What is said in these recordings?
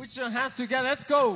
Put your hands together. Let's go.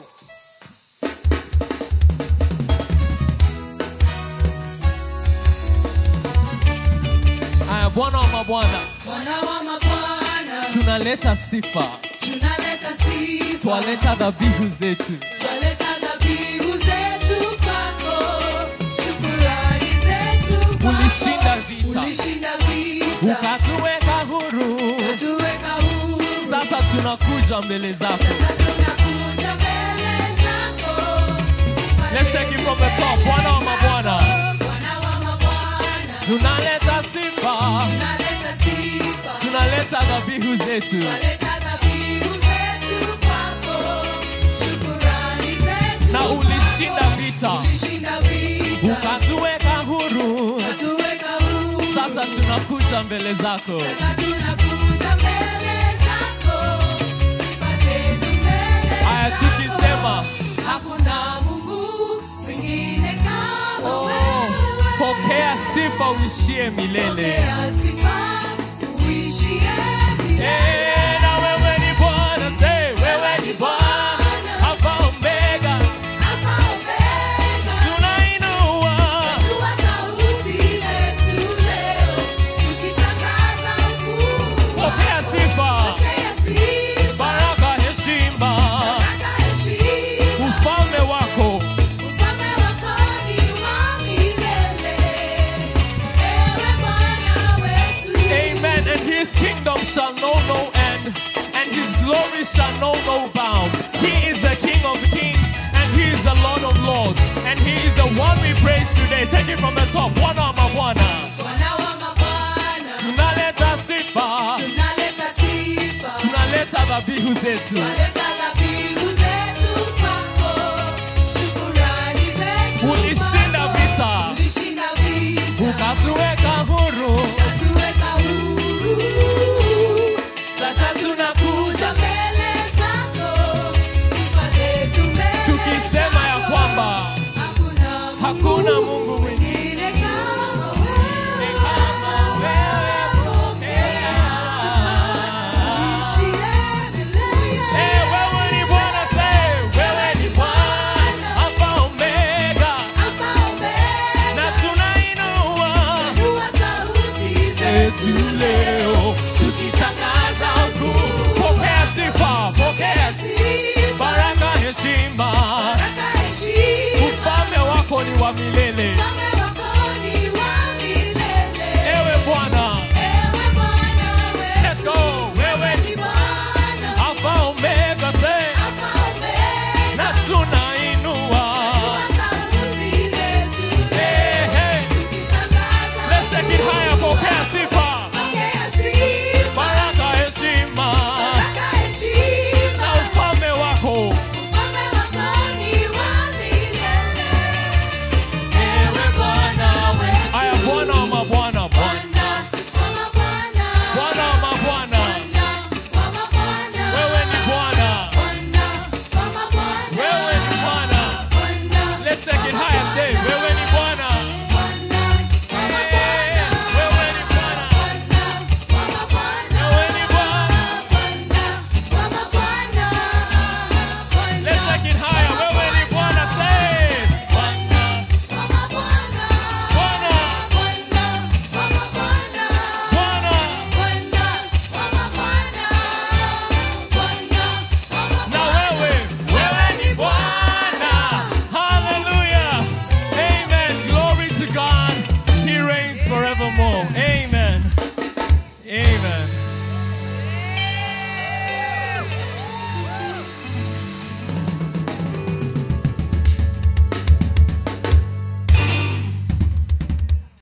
Aya, Bwana wa mabwana, Bwana wa mabwana, tunaleta sifa, tunaleta sifa, twaleta dhabihu zetu. twaleta dhabihu zetu kwako, shukurani zetu kwako. Ulishinda vita. ulishinda vita, Ukatuweka huru, ukatuweka huru. sasa tunakuja mbele zako. Sasa tunakuja mbele zako, sifa Let's take it zetu from the top. mbele Bwana wa mabwana. zako. Bwana wa mabwana, Tunaleta sifa, tunaleta sifa, tunaleta dhabihu zetu. twaleta dhabihu zetu kwako, shukurani zetu Na ulishinda kwako. vita, Ulishinda vita, ukatuweka huru, ukatuweka huru. sasa tunakuja mbele zako. Sasa tunakuja mbele zako, sifa zetu mbele Aya, zako. tukisema Hakuna Mungu mwingine kama oh, wewe. pokea sifa uishie milele. Pokea sifa, uishie milele. Eh, na wewe ni Bwana, say wewe ni Bwana, Alpha Omega, Alfa Omega. tunainua Inua sauti zetu leo, tukitangaza ukuu wako. pokea sifa, Pokea sifa, baraka, heshima, baraka, heshima. ufalme wako Ufalme wako ni wa milele. Ewe Bwana wetu. Amen. And his kingdom shall know no end, and his glory shall know no bound. He is the King of kings, and he is the Lord of lords, and he is the one we praise today. Take it from the top. One arm of one. Bwana wa mabwana. Tunaleta sifa, Tunaleta sifa. tunaleta dhabihu zetu. Tunaleta dhabihu zetu kwako. Shukurani zetu Ulishinda kwako. vita. Ulishinda vita. Ukatuweka huru, Ukatuweka huru. Sasa tunakuja mbele zako. Sifa zetu mbele tukisema ya zako. kwamba Hakuna hakuna Mungu mwingine mwingine kama wewe. kama wewe. Eh, wewe ni Bwana, say, wewe ni Bwana, Alpha Omega, na tunainua zetu leo tukitangaza ukuu. Pokea sifa, pokea baraka, heshima,